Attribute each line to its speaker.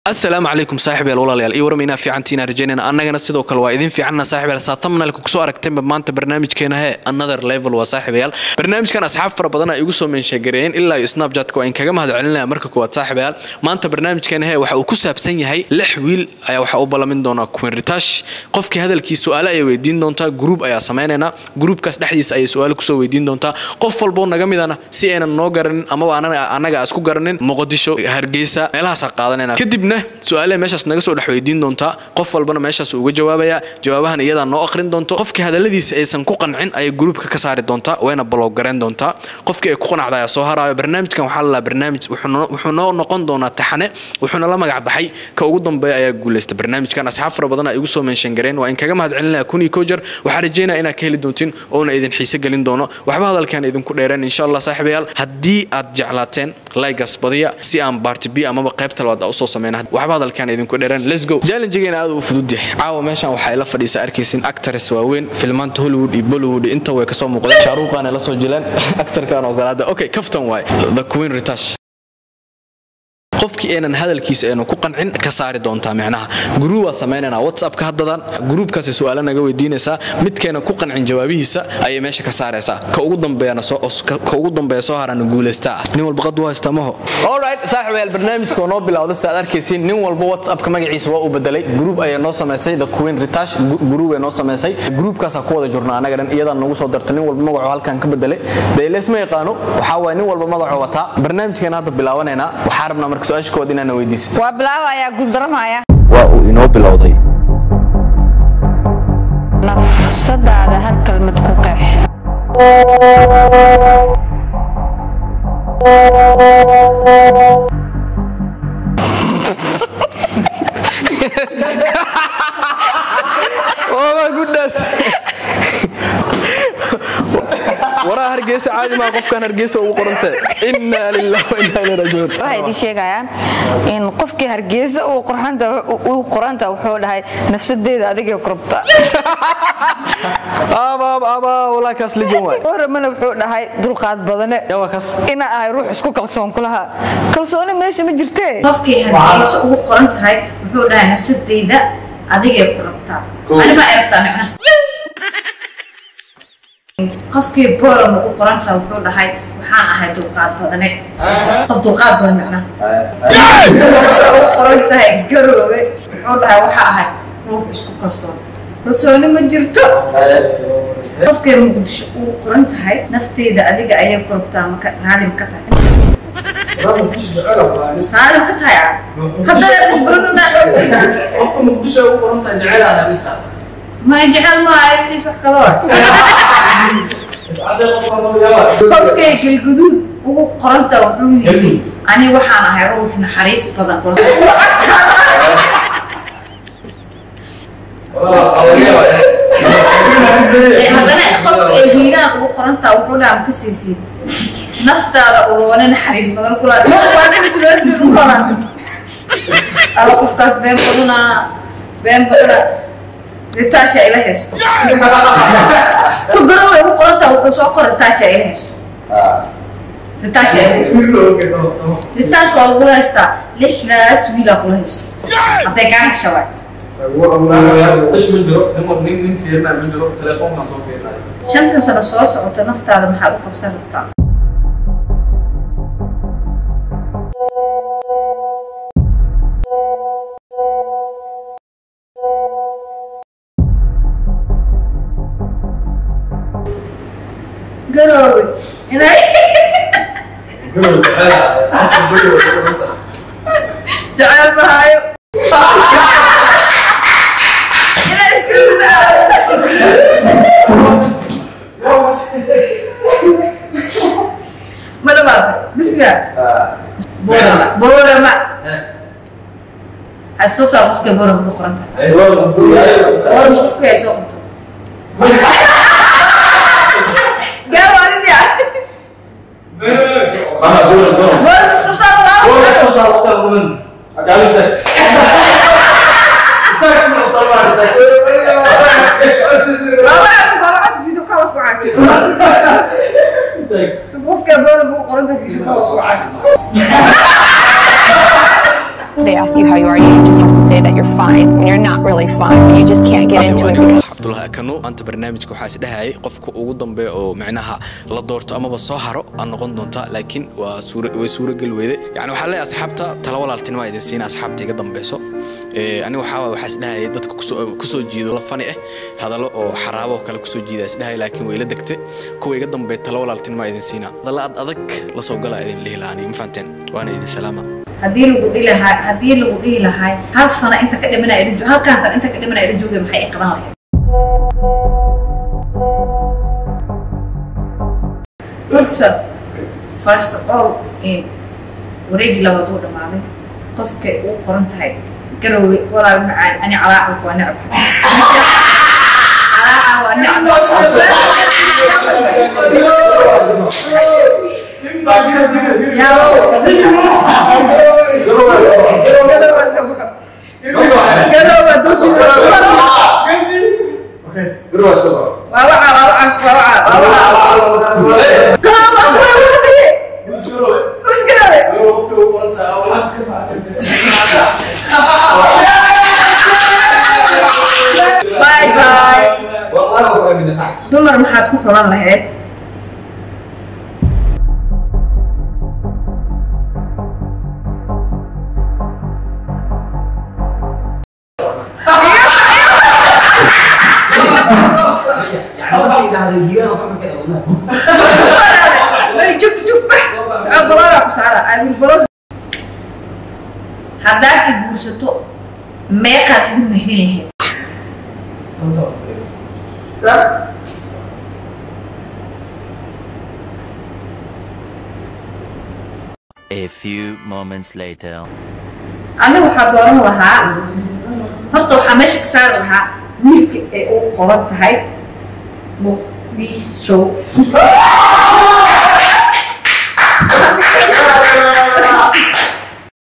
Speaker 1: asalaamu calaykum saaxiibyaal walaalayaal iyo warma inaa fiicantiina rajaynayna annagana sidoo kale waa idin fiicanna saaxiibyaal saa thumbnailka kusoo aragteenba maanta barnaamijkeena hee another level waa saaxiibayaal barnaamijkan asxaab fara badan ay igu soo meensheegareeyeen ilaa iyo snapchatka waa in kaga mahad celinaya marka koowaad saaxiibayaal maanta barnaamijkeena hee waxa uu ku saabsan yahay lix wiil ayaa waxaa u ballamin doonaa queen ritash qofkii hadalkii su-aale ayay weydiin doontaa gruub ayaa samaynaynaa gruubkaas dhexdiisa ayay su-aale kusoo weydiin doontaa qof walboo naga midana si aynan noo garanin amaba annaga aan isku garanin muqdisho hargeysa meelahaasaa qaadanayna kadibna su-aalaha meeshaas naga soo dhex weydiin doontaa qof walbana meeshaas uga jawaabaya jawaabahan iyadaa noo aqrin doonto qofkii hadaladiisa aysan ku qancin ayay gruubka ka saari doontaa wayna blog gareyn doontaa qofkii ay ku qanacda ayaa soo haraayo barnaamijkan waxaa lalaa barnaamij wuxuu noo noqon doonaa taxane wuxuuna la magac baxay ka ugu dambeeya ayaa guuleysta barnaamijkan asxaab fara badan ay igu soo meenshan gareen waa in kaga mahad celinaya kun iyo koo jeer waxaa rajeynaya inaad ka heli doontiin oona idin xiise gelin doono waxba hadalkan idinku dheereen insha allah saaxiibayaal haddii aad jeclaateen laygas badiya si aan baarti b amaba qaybta labaad usoo sameyna waxba hadalkan idinku dheereen let's go challengegeena aad u fudud yahay caawa meeshan waxaa ila fadhiisa arkaysin actors waaweyn filmaanta hollywood iyo bollywood inta way kasoo muuqdeen shaaruuqaan ay la soo jileen actorkan ogolaada okay kaftan waay the queen ritash qofkii aynan hadalkiisa aynu ku qancin ka saari doontaa micnaha guruub waa samaynanaa whatsappka haddadan guruubkaasay su-aalo naga weydiinaysaa midkayna ku qancin jawaabihiisa ayay meesha ka saaraysaa ka ugu dambeeyana ka ugu dambeeya soo harana guulaystaa ah nin walba qad u haysta maho alright saaxiibayaal barnaamijka oo noo bilowda si aad arkaysiin nin walba whatsappka magaciisa waa u bedelay guruub ayay noo samaysay the queen ritash guruub ay noo samaysay guruubkaasaa ku wada jirna annaga dhan iyadaa nagu soo darta nin walba magacoo halkan ka bedelay dee leesma yaqaano waxaa waaya nin walba magacoo wataa barnaamijkeena hadda bilaawanaynaa waxaa rabnaa marka su-aasha kowaad inaana weydiisid
Speaker 2: waa bilaabayaa guuldaramaya
Speaker 1: waa uu inoo bilowday
Speaker 2: nafsadaada hal kalmad ku qeex
Speaker 1: ooma gudhaas waraa hargeysa caadi maa qofkan hargeysa ugu qorantee innaa lilah wa innaa ilaihi raajicuun
Speaker 2: waxay idin sheegayaan in qofkii hargeysa uu qoranta uu qoranta wuxuu dhahay nafsadeeda adigay qorabta
Speaker 1: abaab abaa walaa kaas lijan waay
Speaker 2: oramana wuxuu dhahay dulqaad badane
Speaker 1: yaa waa kaas
Speaker 2: ina ahay ruux isku kalsoon kulaha kalsooni meesha ma jirtee
Speaker 3: qofkii hargeysa ugu qoran tahay wuxuu dhahay nafsadayda adigay ku rabtaa anibaa ay rabtaa micna qofkii boram ugu qoran tahay wuxuu dhahay waxaan ahay dulqaad badane qof dulqaad badan micna ugu qoran tahay garoowe wuxuu dhahay waxaa ahay ruux isku kalsoon kalsooni ma jirto qofkay muqdisho ugu qoran tahay nafteyda adiga ayay ku rabtaa maka raalim ka tahay raalim ka tahay ah haddana isbaranuna
Speaker 4: qofka muqdisho ugu qoran tahay jecelaha miska
Speaker 3: ma jecel maayo wixiis wax kalo
Speaker 4: iscadee qofkaas uu yaaba
Speaker 3: qofkay galguduud ugu qoranta wuxuu yidhi
Speaker 4: Galmudug.
Speaker 3: ani waxaan ahay ruux naxariis badan haddana qofka ay hiiraan ugu qorantaa wuxuu dhaha ma ka siisid naftaada uroone naxariis badan kula aba qofkaas been badana been badana ritaasha ila haysto ku garowe ugu qorantaa wuxuu soo qor ritaasha ila haysto ritaasha ila haysto ritaas waa lagula haystaa lixdaas wiilaa kula haysto hadday kaa hesha waay
Speaker 4: qish ma jiro nin nin nin fiirnaa ma jiro telefoonkaan soo fiirnaa
Speaker 3: shanta sano soo socoto naftaada maxaad u qabsan rabtaa garoowe inay
Speaker 4: garow jecelaha qofka garow ugu qoran tahay
Speaker 3: jecel mahaayo inay iska ma dhawaata bisga boorama boorama ha soo saar qofka boorama ku qoran tahay boorama qofka ay soo qabto gaawaadia boorama soo saar laa laba casif laba casif video kala ku casif so qofka boorama ku qoran tahay video kala ku casif
Speaker 2: they are
Speaker 5: ask you how you are, you just have to say that you're fine when you're not really fine, but you just can't get into it because
Speaker 1: cabdulahi akano maanta barnaamijka waxaa isdhahayay qofka ugu dambeeya oo micnaha la doorto amaba soo haro aan noqon doonta laakiin waa suura way suuragel weyde yani waxaa leeyahay asxaabta tala walaaltinima idin siina asxaabta iga dambeyso Ee, aniga waxaa waay waxaa isdhahayay dadka kusoo kusoo jiido la fani ah hadallo oo xaraabo oo kale kusoo jiida isdhahaya laakiin way la degte kuwa iga dambeeya tala walaaltinima idin siina hadalla ad adag la soo gala idin lihi lahaa aniga ma fahanteen waana idin salaama
Speaker 3: haddii lagu dhihi lahaa haddii lagu dhihi lahay hal sano inta ka dhimanaya idin joog halkaan sano inta ka dhimanaya idin joogay maxay i qaban lahayd horta first of all in wareegii labaad uu dhamaaday qofkay uu qoran tahay garowe walaal macaan ani calaacalku waa necb calaacal waa necb yaa garowe iska baxo garowe dushiisa waa waca waa wacaas waa waca waa waca garowe waa garowe bye bye dumar maxaad ku xulan lahayd Ay, jug jug bax Socod balooga ku saara abil baloog haddaad i guursato meeqaad igu mehrin lahayd
Speaker 6: A few moments later.
Speaker 3: aniga waxaa dooran lahaa horta waxaa meesha ka saari lahaa wiilka ee u qoran tahay muqdisho